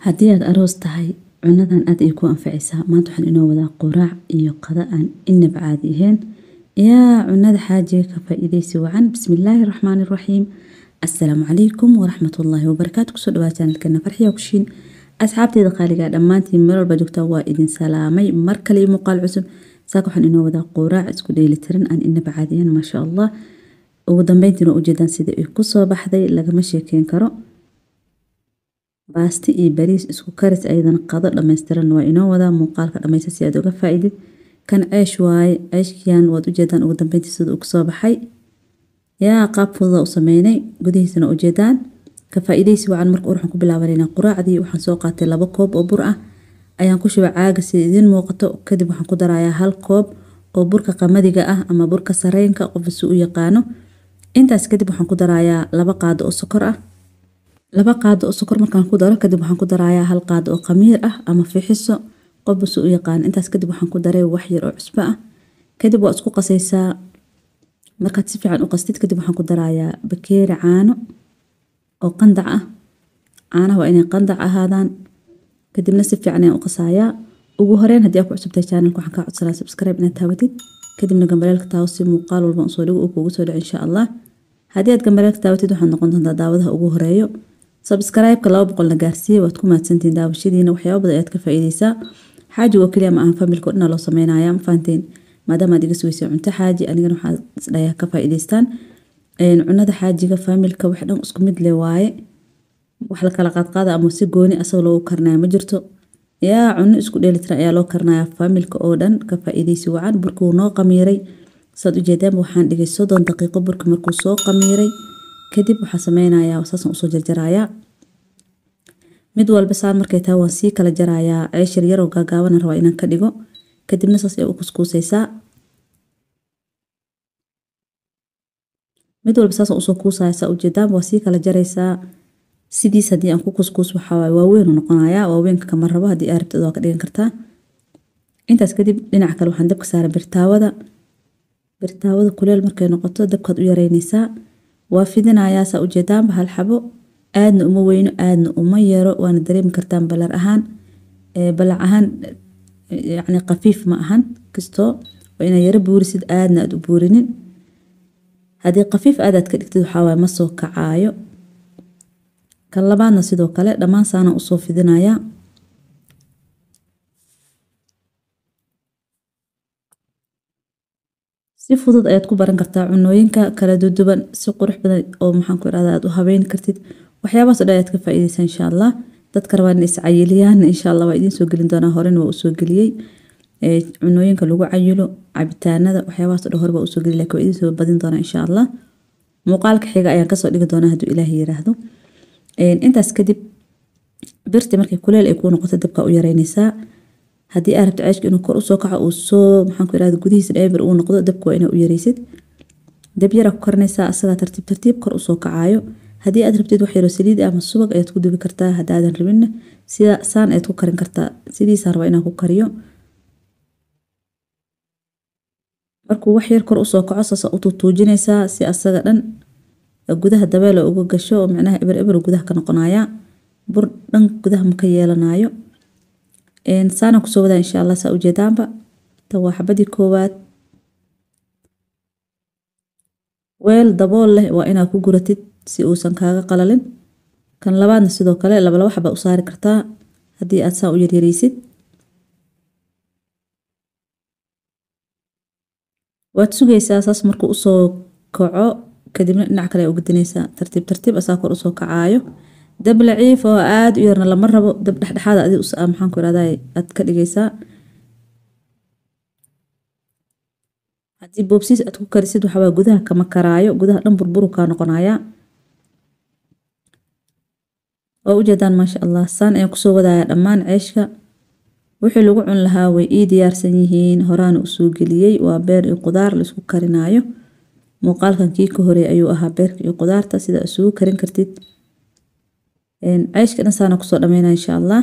Haddii aad aroos tahay, cunadan aad ay ku anfacaysaa. Maanta waxaan inoo wadaa quraac iyo qada aan inaba caadi ahayn. Yaa cunada xaajiga ka faa'iidaysi wacan. Bismillaahi Raxmaani Raxiim. Assalaamu calaykum waraxmatullaahi wabarakaatu. Kusoo dhawaad channelkeena Farxiyo Kushiin. Asxaabteeda qaaliga dhammaantiin meel walba joogtaan waa idin salaamay. Mar kale iyo muuqaal cusub. Saaka waxaan inoo wadaa quraac isku dheelitiran aan inaba caadi ahayn maasha Allah. Ugu dambeyntiina u jeedaan sida ay ku soo baxday lagama sheekeyn karo. baasti iyo bariis isku karis ayadana qado dhammaystiran waa inoo wadaa muuqaalka dhammaysta si aad uga faa'iidid kan ceesh waaye ceeshkiyan waad ujeedaan ugu dambeyntii sida uu kasoo baxay yaa qaab fududa u sameynay gudihiisana ujeedaan ka faa'iidaysi wacan marka waxaan ku bilaabanayna quraacdii waxaan soo qaatay laba koob oo bur ah ayaan ku shubay caaga sida idiin muuqato kadib waxaan ku darayaa hal koob oo burka qamadiga ah ama burka sareenka qof si u yaqaano intaas kadib waxaan ku darayaa laba qaado oo sokor ah laba qaado oo sokor markaan ku daro kadib waxaan ku darayaa hal qaado oo khamiir ah ama fixiso qofba si u yaqaan intaas kadib waxaan ku daray wax yar oo cusbo ah kadib waa isku qasaysaa markaad si fiican u qastid kadib waxaan ku darayaa bakeeri caano oo qandac ah caanaha waa inay qandac ahaadaan kadibna si fiican ayaan u qasayaa ugu horeyn haddii aad ku cusubtahay channelka waxaan kaa codsanaa subscribe inaad taabatid kadibna gambaleelka taawo si muuqaal walba usoo dhigo uu kuugu soo dhaco insha allah haddii aad gambaleelka taabatid waxaad noqon doontaa daawadaha ugu horeeyo sabskraibka laba boqolna gaarsiiya waad ku mahadsantiin daawashadiina waxyaaba badan ayaad ka faa'iidaysaa xaaji oo keliya ma ahan familka oo dhan loo sameynaya ma fahanteen maadaama aad iga sugeysay cunto xaaji anigana waxaa isdhayaa ka faa'iidaystaan cunada xaajiga familka wax dhan isku mid le waaye wax la kala qaadqaada ama si gooni asaga loogu karnaya ma jirto yaa cuno isku dheelitiran ayaa loo karnaya familka oo dhan ka faa'iidaysi wacan burkuu noo qamiiray saad ujeedaanba waxaan dhigay soddon daqiiqo burka markuu soo qamiiray kadib waxaa sameynayaa saasan usoo jarjarayaa mid walba saan markay tahay waan sii kala jarayaa ceesh yar yaroo gaagaaban rabaa inaan ka dhigo kadibna saas ay u kuskuusaysaa mid walba saasan usoo kuusaya saa ujeedaan waa sii kala jaraysaa sidiis haddii aan ku kuskuus waxaa waaye waaweyn u noqonayaa waaweynka kama rabo haddii aa rabtid waa ka dhigan kartaa intaas kadib dhinaca kale waxaan dabka saaray birtaawada birtaawada kuleel markay noqoto dabkaad u yareynaysaa waa fidinayaa saa ujeedaanba hal xabo aadna uma weyno aadna uma yaro waana dareemi kartaan balar ahaan balac ahaan yacni khafiif ma ahan kastoo waa inaa yaro buurisid aadna aad u buurinin haddii khafiif aad aad ka dhigtid waxaa waaye ma soo kacaayo kan labaadna sidoo kale dhammaan saana usoo fidinayaa si fudud ayaad ku baran kartaa cunooyinka kala duduban si qurux badan oo maxaan ku irahdaa aad u habeyn kartid waxyaabahaas oo dhan ayaad ka faa'iidaysaa insha allah dadka rabaan inay iscayiliyaan insha allah waa idiin soo gelin doonaa horena waa usoo geliyey cunooyinka lagu cayilo cabitaanada waxyaabahaas oo dhan hore waa usoo geliyey laakiin waa idiin soo badin doonaa insha allah muuqaalka xiga ayaan kasoo dhigi doonaa hadduu ilaahay yiraahdo intaas kadib birti markay kuleel ay kuu noqoto dabka u yareynaysaa haddii aad rabto ceeshka inuu kor usoo kaco uu soo maxaan ku irahda gudihiisa dheeber uu noqdo dabka waa inaa u yareysid dab yaraa ku karinaysaa asagaa tartiib tartiib kor usoo kacaayo haddii aad rabtid wax yaroo saliid ama subag ayaad ku dubi kartaa haddaadan rabinna sida saan ayaad ku karin kartaa sidiisaa rabaa inaan ku kariyo markuu wax yar kor usoo kaco saasa u tuutuujinaysaa si asaga dhan gudaha dabeelo uga gasho oo micnaha eber eber gudaha ka noqonaya bur dhan gudaha ma ka yeelanayo saana kusoo wadaa insha allah saa ujeedaanba tan waa xabadii koowaad weel dabool leh waa inaad ku guratid si uusan kaaga qalalin kan labaadna sidoo kale laba laba xaba u saari kartaa haddii aad saa u yaryareysid waad sugaysaa saas markuu usoo kaco kadibna dhinac kale u gedinaysaa tartiib tartiib asaa kor usoo kacaayo dab laciif oo aada u yarna lama rabo dab dhexdhexaada adi maxaan ku irahdaa aad ka dhigaysaa haddii boobsiis aad ku karisid waxaa gudaha kama karaayo gudaha dhan burburu kaa noqonayaa waa ujeedaan maasha allah saan ayaan kusoo wadayaa dhammaan ceeshka wixii lagu cun lahaa way ii diyaarsan yihiin horaana usoo geliyey waa beer iyo qudaar laisku karinaayo muuqaalkan kii ka horeey ayuu ahaa beerka iyo qudaarta sida isugu karin kartid ceeshka dhan saana kusoo dhameynaa insha allah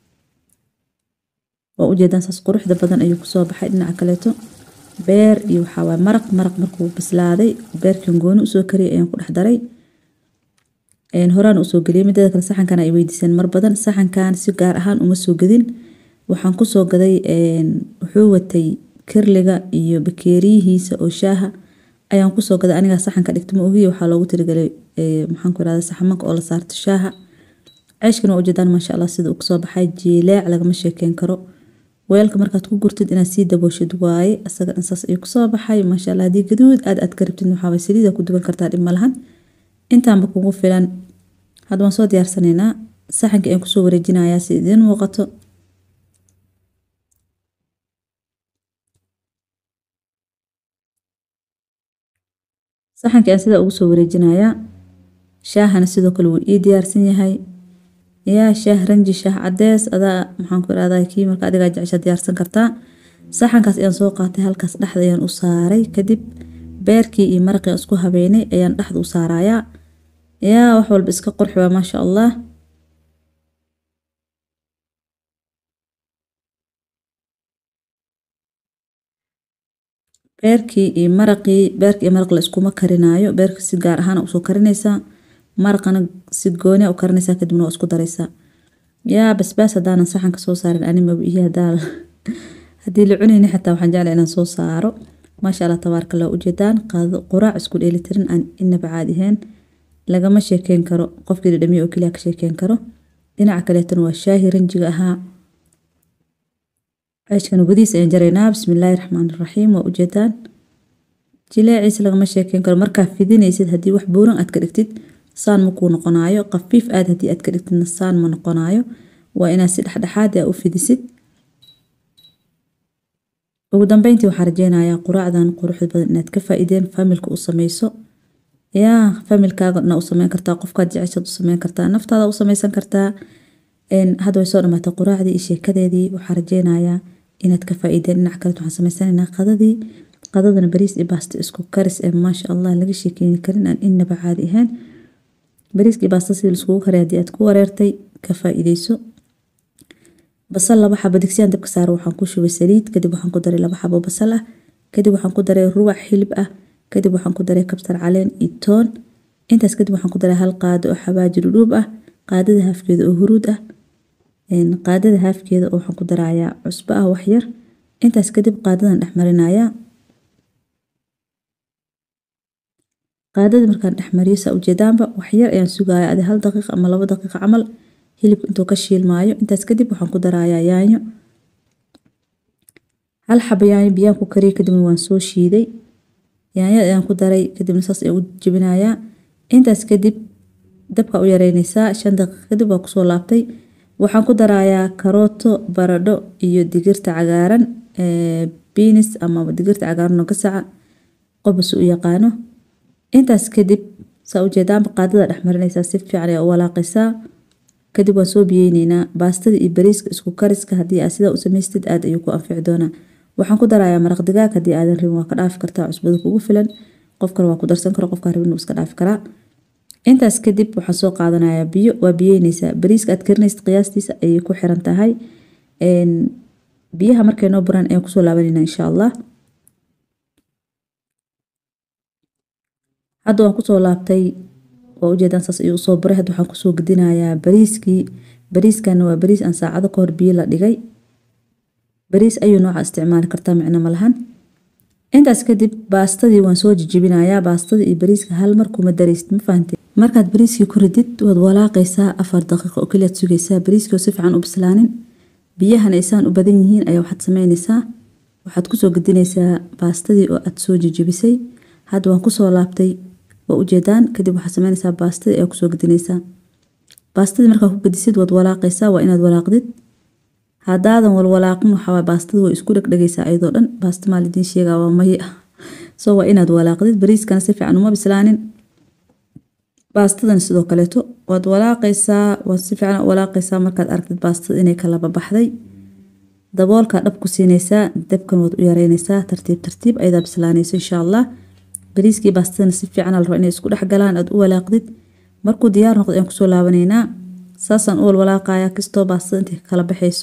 waa ujeedaan saas quruxda badan ayuu kusoo baxay dhinaca kaleeto beer iyo waxaa waaye maraq maraq markuu bislaaday beerkan gooni usoo kariyay ayaan ku dhex daray horaan usoo geliyay mideeda kale saxankan ay weydiiseen mar badan saxankan si gaar ahaan uma soo gadin waxaan kusoo gaday wuxuu watay kirliga iyo bakeeriyihiisa oo shaaha ayaan kusoo gaday anigaa saxanka dhigta ma ogiya waxaa loogu tirigalay maxaan ku irahda saxamanka oo la saarto shaaha ceeshkana waa ujeedaan maasha allah sida uu kasoo baxay jileec lagama sheekeyn karo weelka markaad ku gurtid inaad sii dabooshid waaye isaga dhan saas ayuu kasoo baxay maasha allah haddii gaduud aad aad ka rabtid waxaaba saliida ku duban kartaa dhib ma lahan intaanba kugu filan hadda waan soo diyaarsanaynaa saxanka ayaan kusoo wareejinayaa si idiin muuqato saxanka ayaan sidaa ugu soo wareejinayaa shaahana sidoo kale wuu ii diyaarsan yahay yaa shaah ranji shaah cadees adaa maxaan ku irahdaa kii marka adigaa jecesha diyaarsan kartaa saxankaas ayaan soo qaatay halkaas dhexda ayaan u saaray kadib beerkii iyo maraqii isku habeynay ayaan dhexda u saarayaa yaa wax walba iska qurxi waa maasha allah beerkii iyo maraqii beerka iyo maraq la iskuma karinaayo beerka si gaar ahaan usoo karinaysaa maraqana si gooni u karinaysaa kadibna waa isku daraysaa yaa basbaas haddaanan saxanka soo saarin animaba iyo hadaa haddii la cunayni xataa waxaan jeclaa inaan soo saaro maasha allah tabaarka allah ujeedaan qaado quraac isku dheelitirin aan inaba caadi ahayn lagama sheekeyn karo qofkii dhadhamiya oo keliya ka sheekeyn karo dhinaca kaleetana waa shaahi ranjiga ahaa ceeshkana gudihiis ayaan jaraynaa bismillaahi raxmaani raxiim waa ujeedaan jileeciisa lagama sheekeyn karo markaa fidinaysid haddii wax buuran aad ka dhigtid saan ma kuu noqonaayo qafiif aad haddii aad ka dhigtidna saan ma noqonaayo waa inaad si dhexdhexaad ah u fidisid ugu dambeyntii waxaa rajeynayaa quraacdan quruxda badan inaad ka faa'iideen familka u sameyso yaa familkaagana u sameyn kartaa qofkaad jeceshaad u sameyn kartaa naftaada u sameysan kartaa hadda way soo dhamaatay quraacdii iyo sheekadeedii waxaa rajeynayaa inaad ka faa'iideen dhinac kale waxaan sameysanaynaa qadadii qadadana bariis iyo baasto isku karis ee maasha allah laga sheekeyni karin aan inaba caadi ahayn bariiska iyo baasta sidii laiskugu karay haddii aad ku wareertay ka faa'iideyso basal laba xabo digsiyaan dabka saaro waxaan ku shubay saliid kadib waxaan ku daray laba xabo basal ah kadib waxaan ku daray rubac hilib ah kadib waxaan ku daray kabsar caleen iyo toon intaas kadib waxaan ku daray hal qaado oo xabaaji dhudhuub ah qaadada haafkeeda oo huruud ah qaadada haafkeeda oo waxaan ku darayaa cusbo ah wax yar intaas kadib qaadadan dhex marinayaa qaadada markaan dhex mariyo saa ujeedaanba wax yar ayaan sugaya adi hal daqiiqa ama labo daqiiqa camal hilibka intuu ka shiilmaayo intaas kadib waxaan ku darayaa yaanyo hal xabo yaanyo biyaan ku kariyay kadibna waan soo shiiday yaanyada ayaan ku daray kadibna saas ayaan u jebinayaa intaas kadib dabka u yareynaysaa shan daqiiqa kadib waa kusoo laabtay waxaan ku darayaa karooto baradho iyo digirta cagaaran binis ama digirta cagaaran oo gasaca qobas u yaqaano intaas kadib saa ujeedaanba qaadada dhex marinaysaa si fiican ayaa u walaaqaysaa kadib waan soo biyeyneynaa baastada iyo bariiska isku kariska haddii aad sidaa u samaystid aad ayuu ku anfici doonaa waxaan ku darayaa maraq digaag haddii aadan rabin waa ka dhaafi kartaa cusbada kugu filan qof kale waa ku darsan karo qofkaa rabin iska dhaafi karaa intaas kadib waxaan soo qaadanayaa biyo waa biyeyneysaa bariiska aad karinaysid qiyaastiisa ayay ku xiran tahay biyaha markay noo buraan ayaan kusoo laabanayna insha allah hadda waan kusoo laabtay waa ujeedaan saas ayuu usoo buray hadda waxaan kusoo gedinayaa bariiskii bariiskana waa bariis aan saacado ka hor biyo la dhigay bariis ayuu nooca isticmaali kartaa micno ma lahan intaas kadib baastadii waan soo jijibinayaa baastada iyo bariiska hal mar kuma daraysid ma fahantay markaad bariiskii ku ridid waad walaaqaysaa afar daqiiqo oo keliyaad sugaysaa bariiskii oo si fiican u bislaanin biyahana aysaan u badan yihiin ayaa waxaad sameynaysaa waxaad kusoo gedinaysaa baastadii oo aad soo jijibisay hadda waan kusoo laabtay waa ujeedaan kadib waxaad sameynaysaa baastadii ayaa kusoo gedinaysaa baastadii markaa ku gedisid waad walaaqaysaa waa inaad walaaqdid haddaadan walwalaaqin waxaa baastada way isku dhegdhegaysaa iyadoo dhan baasta maa lidiin sheegaa waa maye ah soo waa inaad walaaqdid bariiskana si fiican uma bislaanin baastadan sidoo kaleeto waad walaaqaysaa waad si fiican walaaqaysaa markaad aragtid baastada inay kala babaxday daboolkaa dhab ku siinaysaa dabkan waad u yareynaysaa tartiib tartiib ayadaa bislaanayso insha allah bariiskii baastadana si fiican al raba inay isku dhex galaan aad u walaaqdid markuu diyaar noqdo ayaan kusoo laabanaynaa saasaan u walwalaaqayaa kastoo baastada intay kala baxayso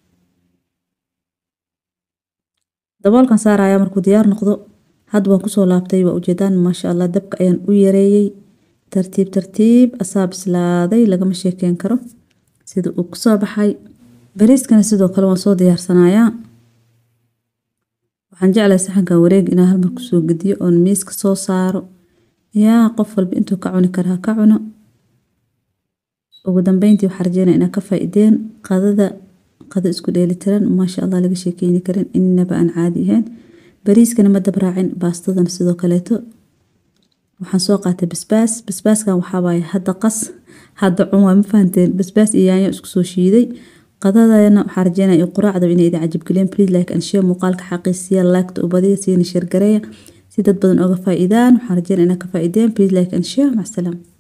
daboolkan saarayaa markuu diyaar noqdo hadda waan kusoo laabtay waa ujeedaan maasha allah dabka ayaan u yareeyey tartiib tartiib asaa bislaaday lagama sheekeyn karo sida uu kusoo baxay bariiskana sidoo kale waan soo diyaarsanayaa waxaan jeclahay saxankan wareeg inaan halmar kusoo gediyo oon miiska soo saaro yaa qof walba intuu ka cuni kara ha ka cuno ugu dambeyntii waxaa rajeynaya inaad ka faa'iideen qadada qado isku dheelitiran maasha allah laga sheekeyni karin inaba aan caadi ahayn bariiskana ma dabraacin baastadana sidoo kaleeto waxaan soo qaatay basbaas basbaaskan waxaa waaye hadda qas hadda cun waa ma fahanteen basbaas iyo yaanyo isku soo shiiday qadadana waxaa rajeynaya iyo quraacda inay idin cajabgeliyeen please like and share muuqaalka xaqiisiya laagta u badiya siina sheergareeya si dad badan oga faa'iidaan waxaan rajeynaya inaad ka faa'iideen please like and share mac salaam